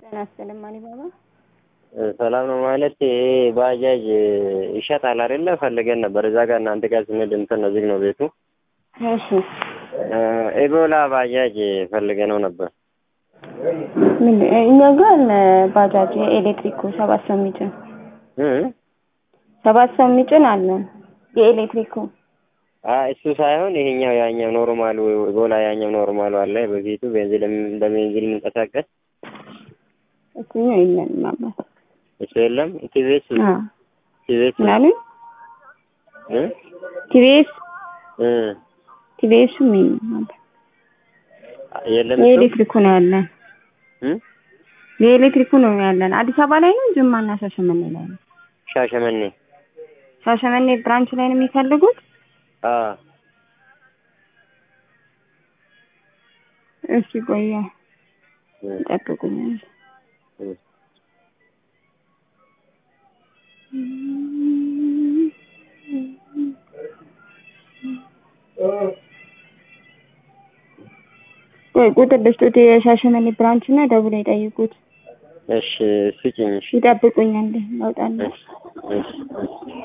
ጤና ይስጥልኝ ማሊባባ። ሰላም ነው ማለት ይሄ ባጃጅ ይሸጣል አይደለ? ፈልገን ነበር እዛ ጋር እናንተ ጋር ስንሄድ እንትን ነው ዝግ ነው ቤቱ። እሺ ኤቦላ ባጃጅ ፈልገ ነው ነበር። ምን እኛ ጋር አለ ባጃጅ የኤሌክትሪኩ ሰባት ሰው የሚጭን እ ሰባት ሰው የሚጭን አለ የኤሌክትሪኩ። አይ እሱ ሳይሆን ይሄኛው ያኛው ኖርማሉ ኤቦላ ያኛው ኖርማሉ አለ በፊቱ ቤንዚን በቤንዚን የሚንቀሳቀስ እሱኛው የለንም አባት። እሱ የለም። ቲቪኤስ አዎ ቲቪኤስ ምናምን እ ቲቪኤስ እ ቲቪኤስም የለም አባት። የለም እሱ የኤሌክትሪኩ ነው ያለን እ የኤሌክትሪኩ ነው ያለን። አዲስ አበባ ላይ ነው ጅማና ሻሸመኔ ላይ ነው። ሻሸመኔ ሻሸመኔ ብራንች ላይ ነው የሚፈልጉት? አ እሺ ቆያ እ ይጠብቁኛል። እ ቆይ ቁጥር ልስጡት የሻሸመኔ ብራንች እና ደውለው ይጠይቁት። እሺ ስጭኝ። እሺ ይጠብቁኛል ላውጣለሁ። እሺ እሺ እሺ